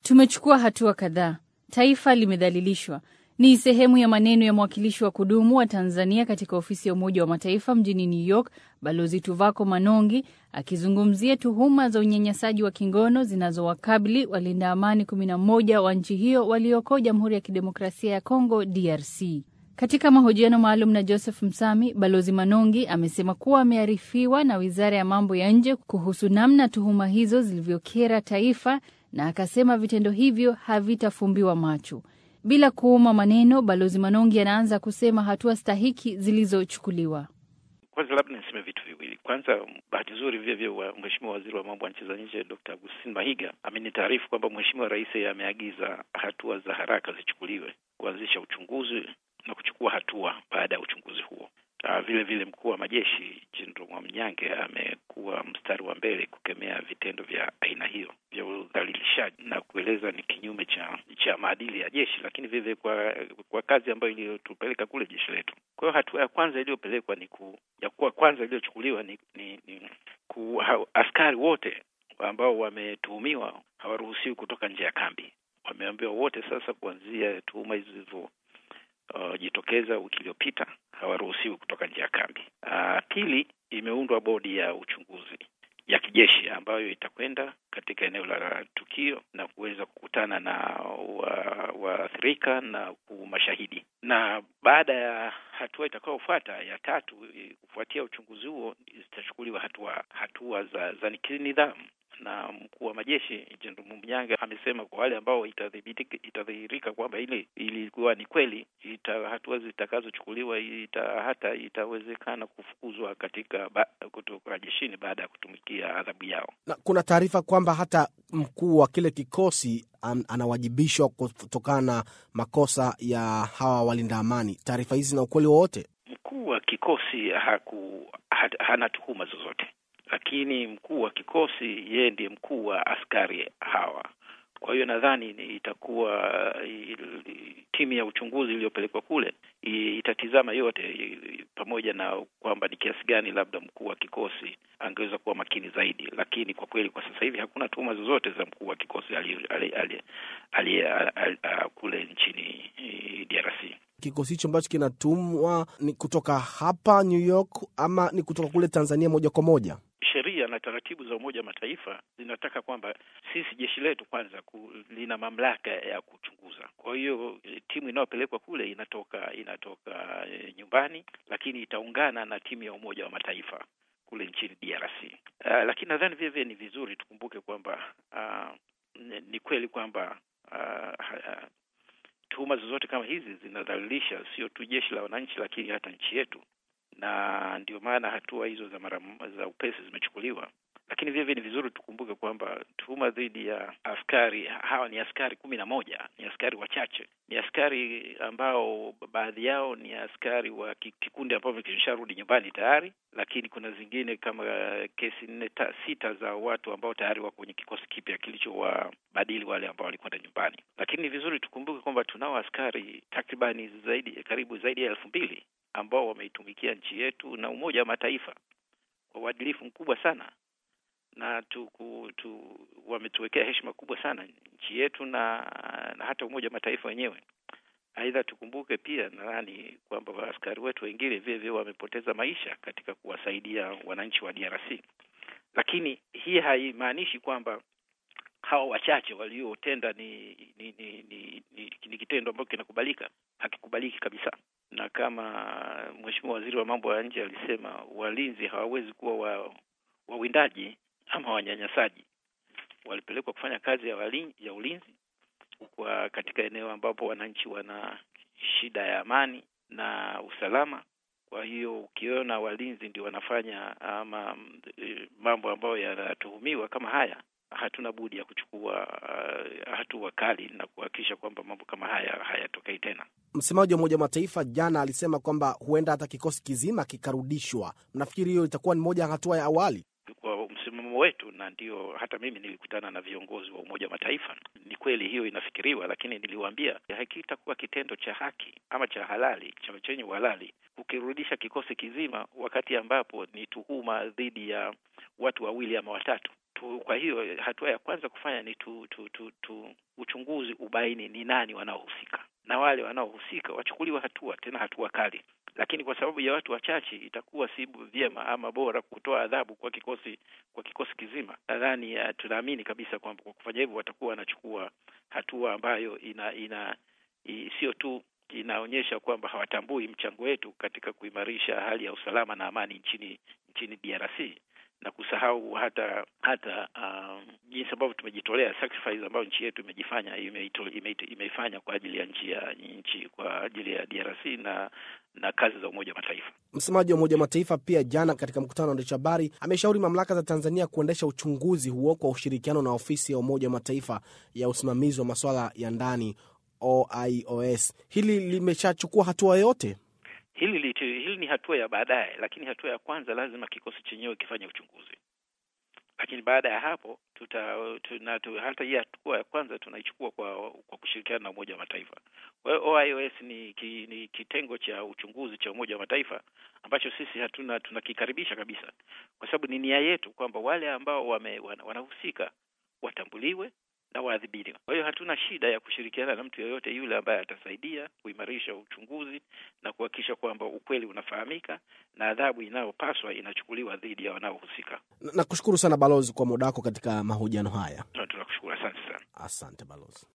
Tumechukua hatua kadhaa. Taifa limedhalilishwa ni sehemu ya maneno ya mwakilishi wa kudumu wa Tanzania katika ofisi ya Umoja wa Mataifa mjini New York, Balozi Tuvako Manongi akizungumzia tuhuma za unyanyasaji wa kingono zinazowakabili walinda amani 11 wa nchi hiyo walioko Jamhuri ya Kidemokrasia ya Kongo, DRC. Katika mahojiano maalum na Joseph Msami, Balozi Manongi amesema kuwa amearifiwa na Wizara ya Mambo ya Nje kuhusu namna tuhuma hizo zilivyokera taifa, na akasema vitendo hivyo havitafumbiwa macho. Bila kuuma maneno, Balozi Manongi anaanza kusema hatua stahiki zilizochukuliwa. Kwanza labda niseme vitu viwili. Kwanza, bahati nzuri vile vile wa Mheshimiwa Waziri wa Mambo ya Nchi za Nje Dr. Agustin Mahiga amenitaarifu kwamba Mheshimiwa Rais ameagiza hatua za haraka zichukuliwe kuanzisha uchunguzi na kuchukua hatua baada ya uchunguzi huo. Uh, vile vile mkuu wa majeshi Jenerali Mwamnyange amekuwa mstari wa mbele kukemea vitendo vya aina hiyo vya udhalilishaji na kueleza ni kinyume cha cha maadili ya jeshi, lakini vile vile kwa kwa kazi ambayo iliyotupeleka kule jeshi letu. Kwa hiyo hatua ya kwanza iliyopelekwa ni ku, ya kuwa kwanza iliyochukuliwa ni, ni, ni ku, ha, askari wote ambao wametuhumiwa hawaruhusiwi kutoka nje ya kambi. Wameambiwa wote sasa, kuanzia tuhuma hizo zilivyo Uh, jitokeza wiki iliyopita hawaruhusiwi kutoka nje ya kambi. Uh, pili, imeundwa bodi ya uchunguzi ya kijeshi ambayo itakwenda katika eneo la tukio na kuweza kukutana na waathirika wa na mashahidi, na baada ya hatua itakayofuata ya tatu, kufuatia uchunguzi huo, zitachukuliwa hatua hatua za, za kinidhamu na mkuu wa majeshi Jenerali Mwamnyange amesema kwa wale ambao itadhihirika kwamba ile ilikuwa ni kweli, ita, hatua zitakazochukuliwa ita, hata itawezekana kufukuzwa katika ba, kutoka jeshini baada ya kutumikia adhabu yao. Na kuna taarifa kwamba hata mkuu wa kile kikosi an, anawajibishwa kutokana na makosa ya hawa walinda amani. Taarifa hizi na ukweli wowote? Mkuu wa kikosi haku, ha, hana tuhuma zozote lakini mkuu wa kikosi yeye ndiye mkuu wa askari hawa. Kwa hiyo nadhani itakuwa timu ya uchunguzi iliyopelekwa kule itatizama yote, pamoja na kwamba ni kiasi gani labda mkuu wa kikosi angeweza kuwa makini zaidi, lakini kwa kweli kwa sasa hivi hakuna tuhuma zozote za mkuu wa kikosi aliye kule nchini DRC. Kikosi hicho ambacho kinatumwa ni kutoka hapa New York ama ni kutoka kule Tanzania moja kwa moja? Sheria na taratibu za Umoja wa Mataifa zinataka kwamba sisi jeshi letu kwanza ku, lina mamlaka ya kuchunguza. Kwa hiyo timu inayopelekwa kule inatoka inatoka e, nyumbani, lakini itaungana na timu ya Umoja wa Mataifa kule nchini DRC. Uh, lakini nadhani vile vile ni vizuri tukumbuke kwamba uh, ni kweli kwamba uh, uh, tuhuma zozote kama hizi zinadhalilisha sio tu jeshi la wananchi, lakini hata nchi yetu na ndio maana hatua hizo za mara za upesi zimechukuliwa, lakini vile vile ni vizuri tukumbuke kwamba tuhuma dhidi ya askari hawa ni askari kumi na moja, ni askari wachache, ni askari ambao baadhi yao ni askari wa kikundi ambavyo kimesharudi nyumbani tayari, lakini kuna zingine kama kesi nne sita za watu ambao tayari wako kwenye kikosi kipya kilichowabadili wale ambao walikwenda nyumbani. Lakini ni vizuri tukumbuke kwamba tunao askari takribani zaidi karibu zaidi ya elfu mbili ambao wameitumikia nchi yetu na Umoja wa Mataifa kwa uadilifu mkubwa sana na tuku, tu, wametuwekea heshima kubwa sana nchi yetu na, na hata Umoja wa Mataifa wenyewe. Aidha, tukumbuke pia nadhani kwamba askari wetu wengine vile vile wamepoteza maisha katika kuwasaidia wananchi wa DRC, lakini hii haimaanishi kwamba hawa wachache waliotenda ni ni, ni, ni, ni, ni kitendo ambacho kinakubalika. Hakikubaliki kabisa na kama Mheshimiwa Waziri wa Mambo ya Nje alisema, walinzi hawawezi kuwa wa wawindaji ama wanyanyasaji. Walipelekwa kufanya kazi ya walin, ya ulinzi kwa katika eneo ambapo wananchi wana shida ya amani na usalama. Kwa hiyo ukiona walinzi ndio wanafanya ama mambo ambayo yanatuhumiwa kama haya, hatuna budi ya kuchukua uh, hatua kali na kuhakikisha kwamba mambo kama haya hayatokei tena. Msemaji wa Umoja wa Mataifa jana alisema kwamba huenda hata kikosi kizima kikarudishwa. Mnafikiri hiyo itakuwa ni moja ya hatua ya awali? Kwa msimamo wetu, na ndio hata mimi nilikutana na viongozi wa Umoja wa Mataifa, ni kweli hiyo inafikiriwa, lakini niliwaambia hakitakuwa kitendo cha haki ama cha halali cha chenye uhalali kukirudisha kikosi kizima, wakati ambapo ni tuhuma dhidi ya watu wawili ama watatu. tu, kwa hiyo hatua ya kwanza kufanya ni tu, tu, tu, tu uchunguzi ubaini ni nani wanaohusika, na wale wanaohusika wachukuliwe hatua, tena hatua kali. Lakini kwa sababu ya watu wachache, itakuwa si vyema ama bora kutoa adhabu kwa kikosi kwa kikosi kizima. Nadhani uh, tunaamini kabisa kwamba kwa kufanya hivyo watakuwa wanachukua hatua ambayo ina ina sio tu inaonyesha kwamba hawatambui mchango wetu katika kuimarisha hali ya usalama na amani nchini nchini DRC na kusahau hata hata um, jinsi ambavyo tumejitolea sacrifice ambayo nchi yetu imejifanya imeito, imeito, imeifanya kwa ajili ya nchi ya nchi kwa ajili ya DRC na na kazi za Umoja wa Mataifa. Msemaji wa Umoja wa Mataifa pia jana katika mkutano wa waandishi habari ameshauri mamlaka za Tanzania kuendesha uchunguzi huo kwa ushirikiano na ofisi ya Umoja wa Mataifa ya usimamizi wa masuala ya ndani OIOS. Hili limeshachukua hatua yote? Hili litu, hili ni hatua ya baadaye, lakini hatua ya kwanza lazima kikosi chenyewe kifanye uchunguzi, lakini baada ya hapo tuta, tuna, tu, hata hii hatua ya kwanza tunaichukua kwa kwa kushirikiana na Umoja wa Mataifa. Kwa hiyo OIOS ni, ki, ni kitengo cha uchunguzi cha Umoja wa Mataifa ambacho sisi hatuna tunakikaribisha kabisa, kwa sababu ni nia yetu kwamba wale ambao wame, wanahusika watambuliwe na waadhibiwe. Kwa hiyo hatuna shida ya kushirikiana na mtu yeyote yule ambaye atasaidia kuimarisha uchunguzi na kuhakikisha kwamba ukweli unafahamika na adhabu inayopaswa inachukuliwa dhidi ya wanaohusika. Nakushukuru sana balozi kwa muda wako katika mahojiano haya. Tunakushukuru, asante sana. Asante balozi.